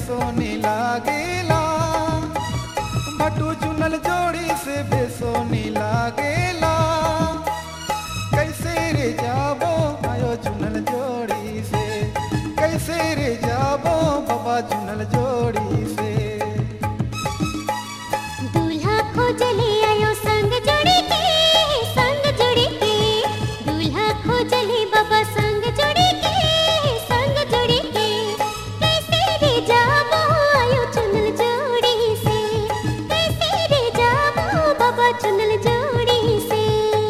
बेसोनी लागेला भटू चुनल जोड़ी से बेसोनी लागेला कैसे रे जाबो आयो चुनल जोड़ी से कैसे रे जाबो बाबा चुनल जोड़ी से दूल्हा खोजले आयो संग जोड़ी के संग जोड़ी के दूल्हा खोजले बाबा संग जोड़ी के संग जोड़ी के कैसे रे जाबो आयो चुनल जोड़ी से कैसे रे जाबो बाबा चुनल जोड़ी से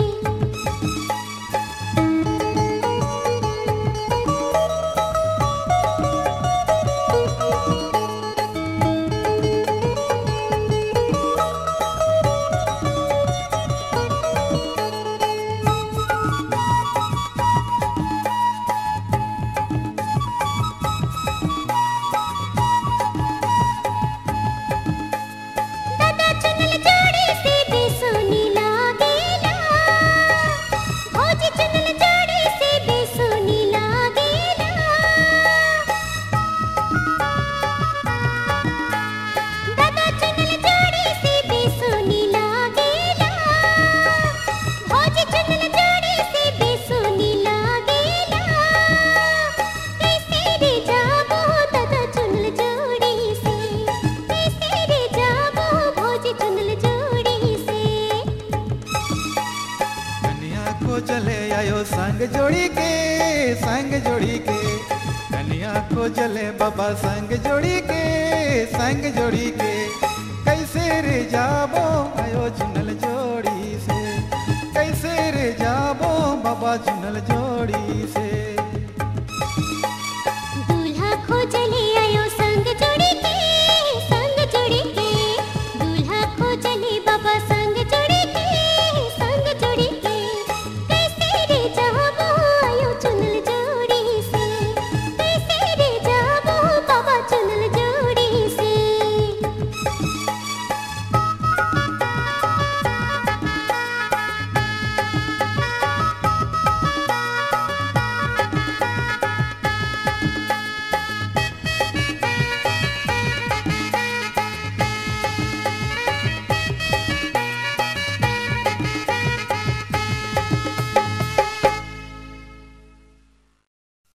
दादा चुनल जोड़ी से बेसोनी लागेला भौजी चुनल जोड़ी से बेसोनी लागेला दादा चुनल जोड़ी से बेसोनी लागेला भौजी चुनल जोड़ी से बेसोनी लागेला कैसे रे जाबो दादा चुनल जोड़ी से कैसे रे जाबो भौजी चुनल जोड़ी से कन्या को चले आयो संग जोड़ी के संग जोड़ी के कन्या को चले बाबा संग जोड़ी के संग जोड़ी के कैसे रे जाबो आयो चुनल जोड़ी से कैसे रे जाबो बाबा चुनल जोड़ी से